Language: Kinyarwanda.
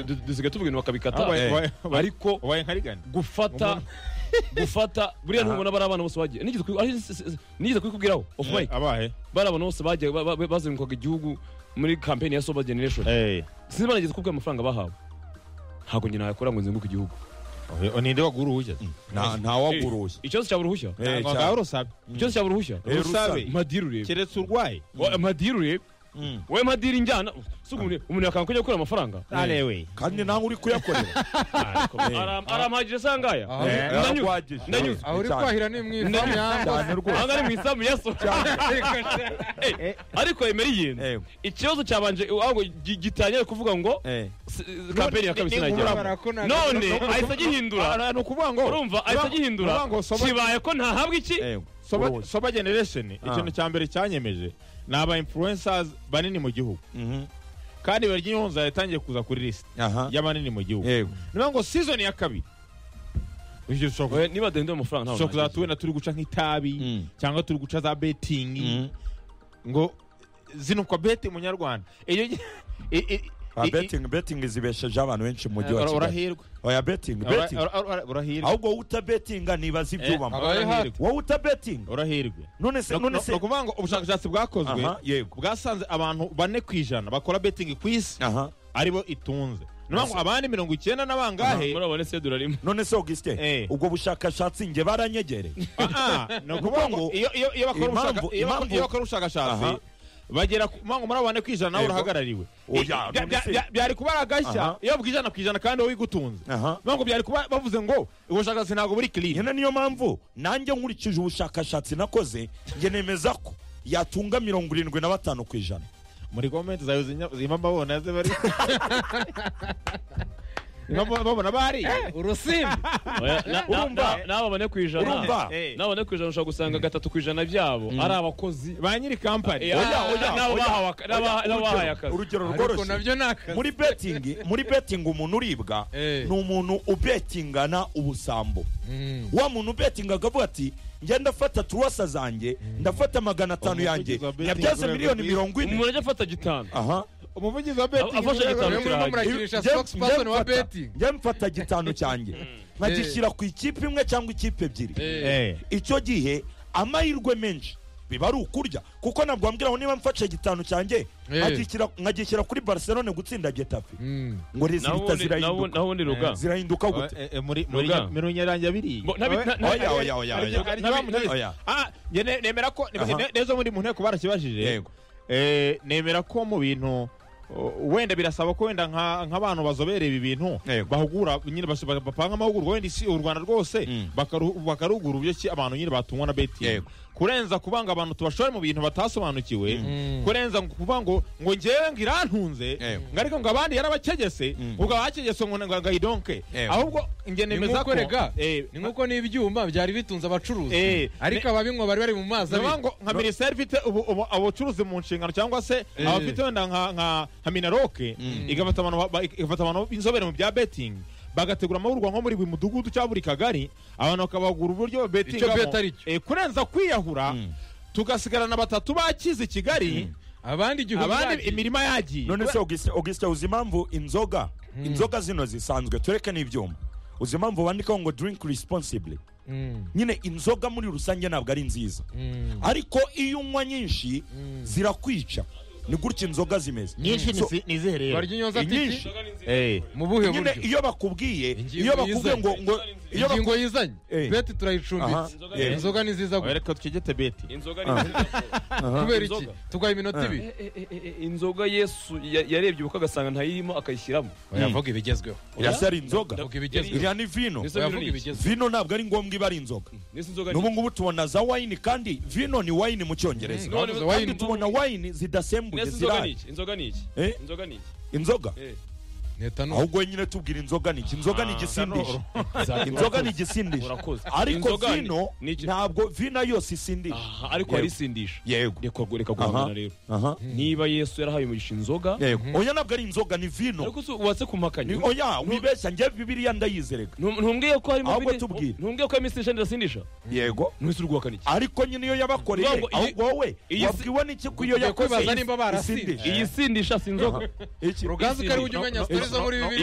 dusigaye tuvuga ibintu bakabikata Ah, wabaye- wabaye- ariko wabaye nkarigana gufata gufata buriya ntubona bari abana bose bagiye nigeze kubi- ari- s- s- nigeze kubikubwiraho off mic abahe bari abana bose bagiye ba- ba- bazengurukaga igihugu muri kampeni ya sober generation Eh, sinzi banageze kubwira amafaranga bahawe ntabwo njye nayakora ngo nzenguruke igihugu ohe- ninde wagura uruhushya nta ntawaguruye ikibazo cyaba uruhushya Eh, Ntabwo cyane. ngaho rusabe ikibazo cyaba uruhushya Eh, rusabe rusabe. madiri urebe keretse urwaye Wa- madiri urebe Mm. wowe madiri njyana si umuntu umuntu yakanga kujya gukora amafaranga arewe kandi nawe uri kuyakorera Aram- arampagije se angaya Aho- Eh, ndanyuze arakwagije. ndanyuze aho uri Cyane. kwahira ni mu ifamu cyane yambaye rwose aha ngaha ni mu isambu ya so Eh, ariko emeriye Eh. ikibazo cyabanje ahubwo gi- gitangira kuvuga ngo Eh. s- kampeni ya kabiri sinajyamo barakonaga none ahise agihindura ni ukuvuga ngo urumva ahise agihindura urumva ngo soba- kibaye ko ntahabwa iki Eh, soba, uruhushya. soba generation ikintu cya mbere cyanyemeje ni aba influencers banini mu gihugu Mhm. kandi barya inyunza yatangiye kuza kuri list Aha. y'abanini mu gihugu Yego. niyo ngo season ya kabiri ivyo dushobora Oya, niba dahindura amafaranga ntawe dushobora kuzaba ntagize. tubona turi guca nk'itabi Mm. cyangwa turi guca za betting Mhm. ngo zinukwa beti munyarwanda iyo gi- i- i- Ah, i- i- betting betting zibesheje abantu benshi mu mujyi wa ura- kigali urahirwa oya betting Ura- betting ura- ura- urahirwa ahubwo utabetinga nibaza ibyubamo aba- abaye hati. wowe utabetinga urahirwa none se No- none no- se ni ukuvuga ngo ubushakashatsi bwakozwe Aha, yego bwasanze abantu bane ku ijana bakora betingi ku isi aha aribo itunze ni ukuvuga ngo abandi mirongo icyenda n'abangahe muri abo ni se durarimo none se augustin Eh. ubwo bushakashatsi njye baranyegereye Ah, ah, ni ukuvuga ngo iyo- iyo iyo bakora Impamvu- ubushaka- iyo bakora- impamvu- iyo bakora ubushakashatsi Aha. bagera ku mpamvu muri abo bane ku ijana nawe Yego. urahagarariwe Oya, I- bya- none bya- se- bya- byari kuba ari agashya Aha. iyo bw'ijana ku ijana kandi wowe igutunze aha Ni ukuvuga ngo byari kuba bavuze ngo ubushakashatsi ntabwo buri clean nyine niyo mpamvu nanjye nkurikije ubushakashatsi nakoze njye nemeza ko yatunga mirongo irindwi na batanu ku ijana muri gomenti zawe zinya- zima babona ze bari Zima babona bari urusimbi Urumva? n'abo bane ku ijana urumva Eh, n'abo bane ku ijana ushobora gusanga gatatu ku ijana byabo ari abakozi ba nyiri kampani Eh, oya, ah, oya, n'abo oya. bahawe ak- n'aba- Oya, n'abahaye urugero- akazi urugero ariko rworoshye nabyo ni akazi muri betingi muri betingi umuntu uribwa Eh. ni umuntu ubetingana ubusambo Mm. wa muntu ubetingaga avuga ati njye ndafata turuwasa zanjye ndafata magana atanu Umuvugizi yanjye wa betting nyabyaze urwego miliyoni rwiza. mirongo ine umuntu ajya afata gitanu aha umuvugizi wa betingi Afashe igitabo Mwe murimo murakinisha Njye- spokesperson njye wa mfata- betting njye mfata gitanu cyanjye nkagishyira ku ikipe imwe cyangwa ikipe ebyiri Eh. icyo gihe amahirwe menshi biba ari ukurya kuko ntabwo wambwira ngo niba mfashe gitanu cyanjye Eh. nkagishyira- nkagishyira kuri barcelone gutsinda getafe Mm. ngo rezilita naho ubundi- zirahinduka naho undi ruga Eh, zirahinduka gute Eh, eh, muri muri Ruga. muri nyarange abiri Bo- ntabi- Oya. nta- nta- oya oya oya Aribyo- oya aribyo bamutegetse. oya. Ah, njye ne- nemera ko ne- Aha. ne- nezo muri mu nteko barakibajije yego Eh, nemera ko mu bintu uh, wenda birasaba ko wenda nka- nk'abantu bazobereye ibi bintu Yego. bahugura nyine bas- ba- bapanga amahugurwa wenda isi u rwanda rwose Mm. bakaru- bakarugura uburyo ki abantu nyine batungwa na betingi Yego. kurenza kuvuga ngo abantu tubashore mu bintu batasobanukiwe Mm. kurenza ngo kuvuga ngo ngo njyewe ngo irantunze Yego. ngo ariko ngo abandi yarabacegese Mm. ubwo abacegese ngo ngo agahidonke Yego. ahubwo njye nemeza ko nk'ukorega. Eh, ni nk'uko n'ibyuma byari bitunze abacuruzi Eh. ariko ababinywa bari bari mu mazi Niyo ngo nka minisiteri ifite ubu- ubu- abacuruzi mu nshingano cyangwa se abafite wenda nka- nka nka minaroke igafata abantu ba- ba- igafata abantu b'inzobere mu bya betingi bagategura amahugurwa nko muri buri mudugudu cyangwa buri kagari abantu bakabagura uburyo Icyo bet ari betingamo cyo. Eh, kurenza kwiyahura tugasigarana batatu bakize i kigali abandi igihumbi abandi bagiye. imirima yagiye none se Augustin- augustin uzi impamvu inzoga inzoga zino zisanzwe tureke n'ibyuma uzi impamvu bandikaho ngo drink responsibly Mm. nyine inzoga muri rusange ntabwo ari nziza Mm. ariko iyo unywa nyinshi zirakwica ni gutya inzoga zimeze nyinshi So, nizihe barya inyonza Inyinshi. tiki mu buhe nyine buryo iyo bakubwiye Ingingo iyo bakubwiye yizanye. ngo ngo iyo baku- ingingo yizanye Eh. beti Aha, turayicumbitse eh. inzoga ni nziza gusa reka twegete beti inzoga ni nziza kubera iki Inzoga. tugaha iminota ibiri Eh, eh, eh, eh, inzoga yesu ya- yarebye ubukwe agasanga ntayirimo akayishyiramo yavuga ibigezweho irasa ari inzoga yavuga ibigezweho iriya ni vino Ese vino yavuga ni iki? ibigezweho vino ntabwo ari ngombwa iba ari inzoga Ese inzoga ni n'ubu iki? ngubu tubona za wayini kandi vino ni wayini mu cyongereza None None kandi wine- tubona wayini zidasembuye Ese inzoga ni zirahari iki? inzoga ni iki Eh? inzoga ni iki inzoga Eh. ni etanol ahubwo nyine tubwira inzoga ni iki inzoga ni igisindisha inzoga ni igisindisha Urakoze. ariko Inzoga ni- vino ni iki? ntabwo vino yo si isindisha Aha, ariko Yego. arisindisha yego reka reka aha guhangana rero aha niba yesu yarahaye umugisha inzoga yego oya ntabwo ari inzoga ni vino ariko si watse kumpakanya Ni- oya wibeshya njye bibiliya ndayizereka Ntum- ntumbwiye ko harimo Ahubwo bine- tubwire. ntumbwiye ko harimo isindisha n'irasindisha yego ntuhise urwuhakana iki ariko nyine iyo Vuga yabakoreye ngo iyi- ahubwo wowe iyi si- wabwiwe n'iki ko iyo Tugiye yakoze kwibaza nimba barasinze. isindisha iyi sindisha si inzoga iki ruganzu kari ujye umenya No, no, zo muri no- bibiliya